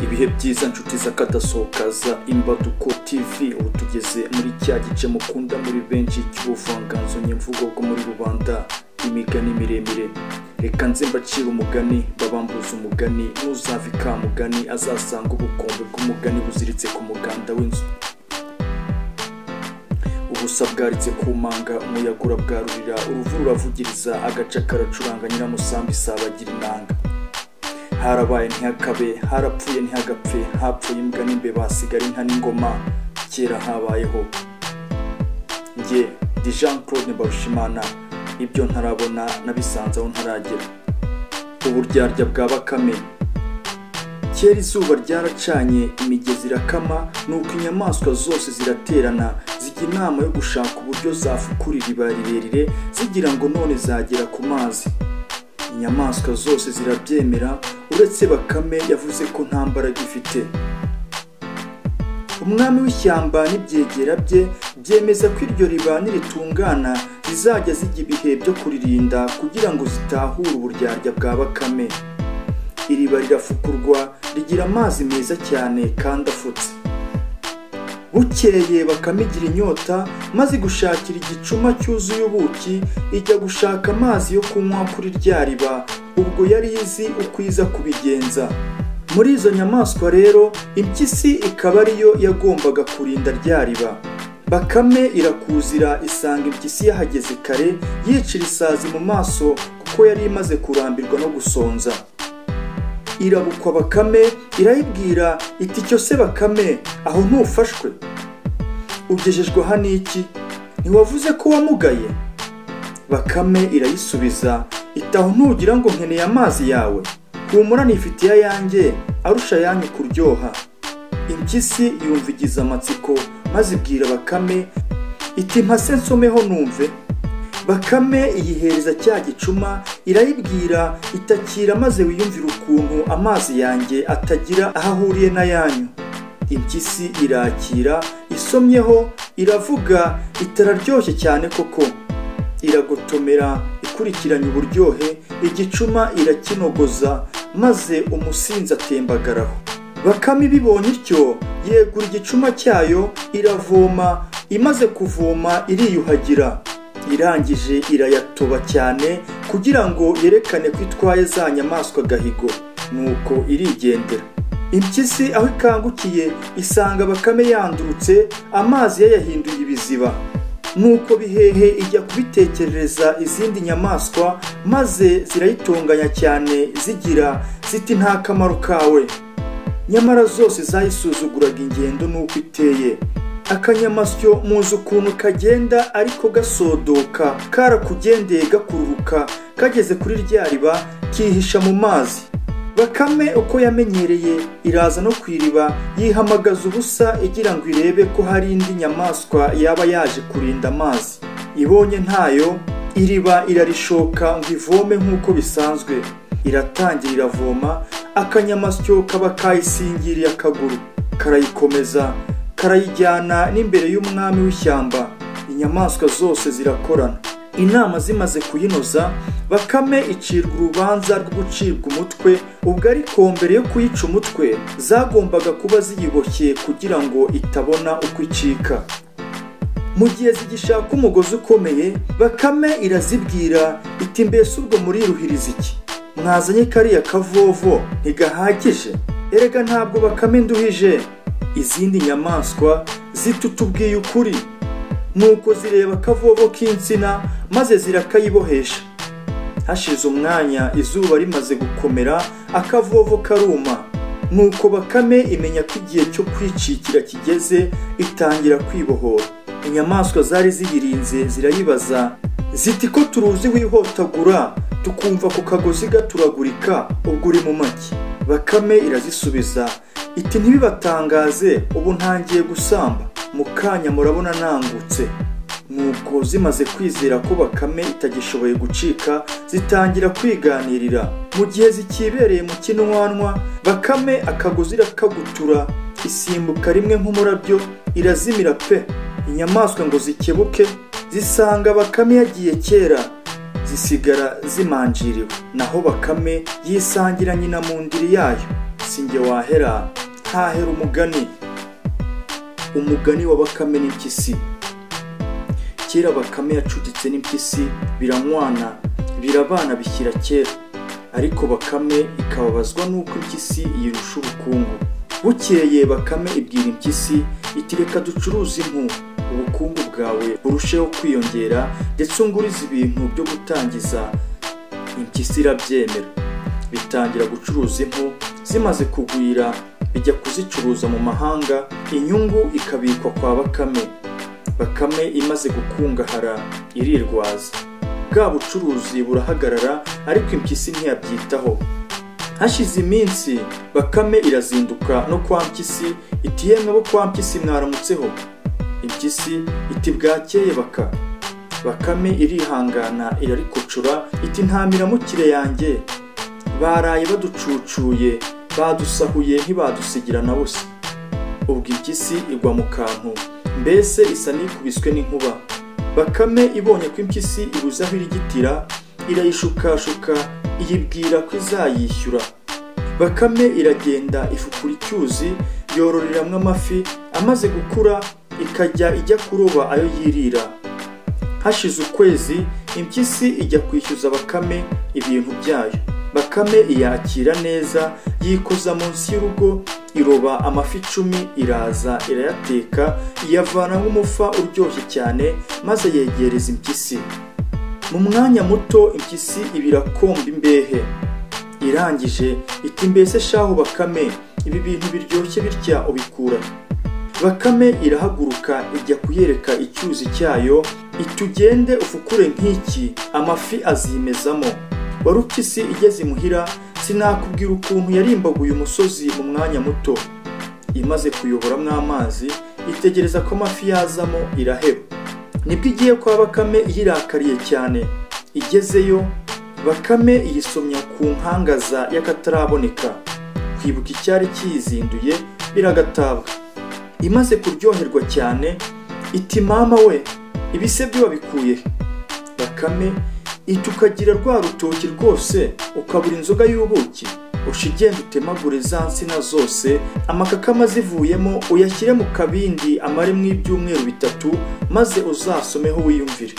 ibihe byiza nshuti z'akadasohokaza imbaduko tv ubu tugeze muri cya gice mukunda muri benshi cy'ubuvanganzo nyemvugo bwo muri rubanda imigani miremire reka nze mbacira umugani babambuza umugani n'uzava ikamugani azasanga ubukombe bw'umugani buziritse ku muganda w'inzu ubusa bwaritse ku manga umuyaga urabwarurira uruvu ruravugiriza agaca karacuranga nyiramusambi isabagira inanga harabaye ntihakabe harapfuye ntihagapfe hapfuye imbwa n'imbeba hasigara inka n'ingoma kera habayeho njye ndi jean claude mbarushimana ibyo ntarabona nabisanze aho ntaragera uburyarya bwa bakame kera izuba ryaracanye imigezi irakama nuko inyamaswa zose ziraterana zijya inama yo gushaka uburyo zafukura iriba rirerire zigira ngo none zagera ku mazi inyamaswa zose zirabyemera uretse bakame yavuze ko nta mbaraga ifite umwami w'ishyamba n'ibyegera bye byemeza ko iryo riba niritungana zizajya zijya ibihe byo kuririnda kugira ngo zitahure uburyarya bwa bakame iriba rirafukurwa rigira amazi meza cyane kandi afutse bukeye bakamigira inyota maze gushakira igicuma cyuzuye ubuki ijya gushaka amazi yo kunywa kuri rya riba ubwo yari izi uko iza kubigenza muri izo nyamaswa rero impyisi ikaba ariyo yagombaga kurinda rya riba bakame irakuzira isanga impyisi yahageze kare yicira isazi mu maso kuko yari imaze kurambirwa no gusonza irabukwa bakame irayibwira iti cyo se bakame aho ntufashwe ugejejwe hano iki ntiwavuze ko wamugaye bakame irayisubiza iti aho ntugira ngo nkeneye amazi yawe humura nifitiye ayanjye arusha ayanyu kuryoha impyisi yumvigiza amatsiko maze ibwira bakame iti mpase nsomeho numve bakame iyihereza cya gicuma irayibwira itakira maze wiyumvira ukuntu amazi yanjye atagira aho ahuriye n'ayanyu impyisi irakira isomyeho iravuga itararyoshye cyane koko iragotomera ikurikiranya uburyohe igicuma irakinogoza maze umusinzi atembagaraho bakame ibibonye ityo yegura igicuma cyayo iravoma imaze kuvoma iriyuhagira irangije irayatoba cyane kugira ngo yerekane ko itwaye za nyamaswa gahigo nuko irigendera impyisi aho ikangukiye isanga bakame yandurutse amazi yayahinduye ibiziba nuko bihehe ijya kubitekerereza izindi nyamaswa maze zirayitunganya cyane zigira ziti nta kamaro kawe nyamara zose zayisuzuguraga ingendo nuko iteye akanyamasyo muzi ukuntu kagenda ariko gasodoka karakugendeye gakururuka kageze kuri rya riba kihisha mu mazi bakame uko yamenyereye iraza no ku iriba yihamagaza ubusa igira ngo irebe ko hari indi nyamaswa yaba yaje kurinda amazi ibonye ntayo iriba irarishoka ngo ivome nk'uko bisanzwe iratangira iravoma akanyamasyo kaba kayisingiriye akaguru karayikomeza karayijyana n'imbere y'umwami w'ishyamba inyamaswa zose zirakorana inama zimaze kuyinoza bakame icirwa urubanza rwo gucirwa umutwe ubwo ariko mbere yo kuyica umutwe zagombaga kuba ziyiboshye kugira ngo itabona uko icika mu gihe zigishaka umugozi ukomeye bakame irazibwira iti mbese ubwo muriruhiriza iki mwazanye kariya kavovo ntigahagije erega ntabwo bakame nduhije izindi nyamaswa zitutubwiye ukuri nuko zireba akavovo k'insina maze zirakayibohesha hashize umwanya izuba rimaze gukomera akavovo karuma nuko bakame imenya ko igihe cyo kwicikira kigeze itangira kwibohora inyamaswa zari ziyirinze zirayibaza ziti ko turuzi wihotagura tukumva ku kagozi gaturagurika ubwo uri mu magi bakame irazisubiza iti ntibibatangaze ubu ntangiye gusamba mu kanya murabona nangutse nuko zimaze kwizera ko bakame itagishoboye gucika zitangira kwiganirira mu gihe zikibereye mu kinwanwa bakame akagozi irakagutura isimbuka rimwe nk'umurabyo irazimira pe inyamaswa ngo zikebuke zisanga bakame yagiye kera zisigara zimanjiriwe naho bakame yisangira nyina mu ndiri yayo si njye wahera ntahera umugani umugani wa bakame n'impyisi kera bakame yacuditse n'impyisi biramwana birabana bishyira kera ariko bakame ikababazwa n'uko impyisi yirusha ubukungu bukeye bakame ibwira impyisi iti reka ducuruze impu ubukungu bwawe burusheho kwiyongera ndetse ungurize ibintu byo gutangiza impyisi irabyemera bitangira gucuruza impu zimaze kugwira bijya kuzicuruza mu mahanga inyungu ikabikwa kwa bakame bakame imaze gukungahara irirwaza bwa bucuruzi burahagarara ariko impyisi ntiyabyitaho hashize iminsi bakame irazinduka no kwa mpyisi iti yemwe bo kwa mpyisi mwaramutseho impyisi iti bwakeye baka bakame irihangana irarikocora iti nta miramukire yanjye baraye baducucuye badusahuye ntibadusigira na busa ubwo impyisi igwa mu kantu mbese isa n'ikubiswe n'inkuba bakame ibonye ko impyisi ibuze aho irigitira irayishukashuka iyibwira ko izayishyura bakame iragenda ifukura icyuzi yororeramo amafi amaze gukura ikajya ijya kuroba ayo yirira hashize ukwezi impyisi ijya kwishyuza bakame ibintu byayo bakame iyakira neza yikoza munsi y'urugo iroba amafi icumi iraza irayateka iyavana nk'umufa uryoshye cyane maze yegereza impyisi mu mwanya muto impyisi ibirakomba imbehe irangije iti mbese shaho bakame ibi bintu biryoshye bitya ubikura bakame irahaguruka ijya kuyereka icyuzi cyayo itugende ufukure nk'iki amafi azimezamo wari upyisi igeze imuhira sinakubwira ukuntu yarimbaguye umusozi mu mwanya muto imaze kuyoboramo amazi itegereza ko amafi yazamo iraheba nibwo igiye kwa bakame iyirakariye cyane igezeyo bakame iyisomya ku nkangaza y'akataraboneka kwibuka icyari kiyizinduye biragatabwa imaze kuryoherwa cyane iti mama we ibise byo wabikuye bakame iti ukagira rwa rutoki rwose ukabura inzoga y'ubuki usha igenda utemagure za nsina zose amakakama zivuyemo uyashyire mu kabindi amaremo ibyumweru bitatu maze uzasomeho wiyumvire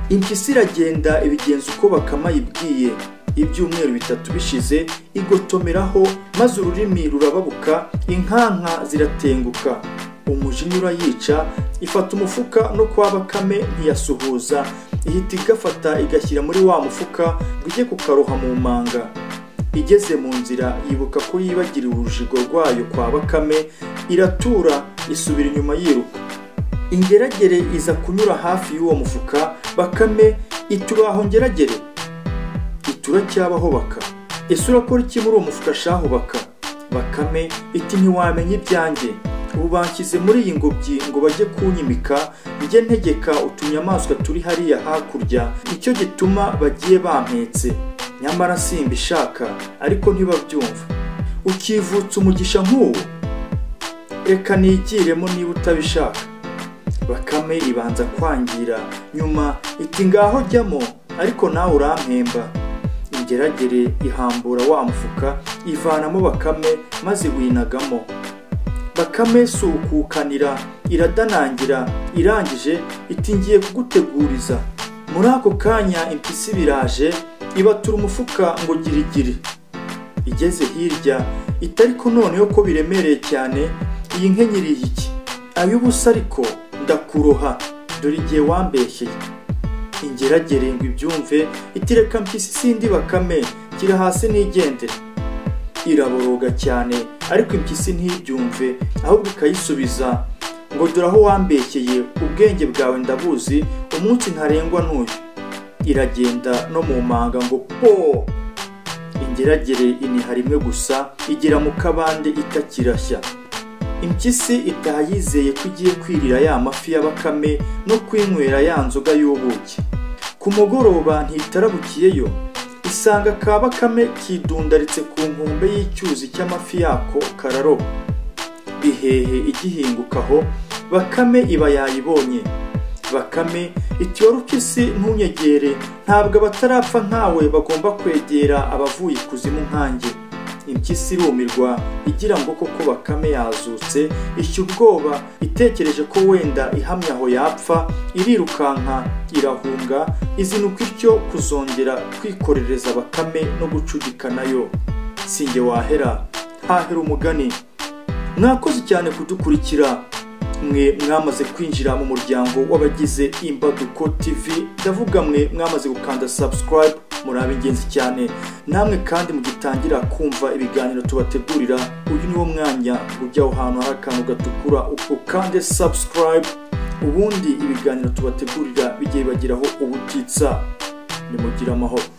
impyisi iragenda ibigenza uko bakama yibwiye ibyumweru bitatu bishize igotomeraho maze ururimi rurababuka inkanka ziratenguka umujinya urayica ifata umufuka no kwa bakame ntiyasuhuza ihita igafata igashyira muri wa mufuka ngo ijye kukaroha mu manga igeze mu nzira yibuka ko yibagiriwe urujigo rwayo kwa bakame iratura isubira inyuma yiruka ingeragere iza kunyura hafi y'uwo mufuka bakame ituraho ngeragere ituracyabaho baka ese urakora iki muri uwo mufuka shaho baka bakame iti ntiwamenya ibyanjye ubu banshyize muri iyi ngobyi ngo bajye kunyimika njye ntegeka utunyamaswa turi hariya hakurya nicyo gituma bagiye bampetse nyamara simbishaka ariko ntibabyumva ukivutsa umugisha nk'uwo reka nigiremo niba utabishaka bakame ibanza kwangira nyuma iti ngaho jyamo ariko nawe urampemba ingeragere ihambura wa mufuka ivanamo bakame maze winagamo bakame sukukanira iradanangira irangije iti ngiye kuguteguriza muri ako kanya impyisi biraje ibatura umufuka ngo girigiri igeze hirya itariko noneho ko biremereye cyane iyi nkenyiriye iki ay'ubusa ariko ndakuroha dore igihe wambeshyeye ingeragere ngo ibyumve itireka mpyisi sindi bakame gira hasi nigendere iraboroga cyane ariko impyisi ntibyumve ahubwo ikayisubiza ngo dore aho wambeshyeye ubwenge bwawe ndabuzi umunsi ntarengwa ntuyu iragenda no mu manga ngo po ingeragere iniha rimwe gusa igera mu kabande itakirashya impyisi itaha yizeye ko igiye kwirira ya mafi ya bakame no kwinywera ya nzoga y'ubuki ku mugoroba ntitarabukiyeyo isanga ka bakame kidundaritse ku nkombe y'icyuzi cy'amafi yako kararoba bihehe igihingukaho bakame iba yayibonye bakame iti wari upyisi ntunyegere ntabwo abatarapfa nkawe bagomba kwegera abavuye ikuzimu nkanjye impyisi irumirwa igira ngo koko bakame yazutse ishya ubwoba itekereje ko wenda ihamye aho yapfa irirukanka irahunga izinuka ityo kuzongera kwikorereza bakame no gucudikanayo sinjye wahera hahera umugani mwakoze cyane kudukurikira mwe mwamaze kwinjira mu muryango w'abagize imbaduko tv ndavuga mwe mwamaze gukanda subscribe muri ab'ingenzi cyane namwe kandi mugitangira kumva ibiganiro tubategurira uyu niwo mwanya ujyaho ahantu hari akantu gatukura ukande subscribe ubundi ibiganiro tubategurira bijye bibageraho ubutitsa nimugire amahoro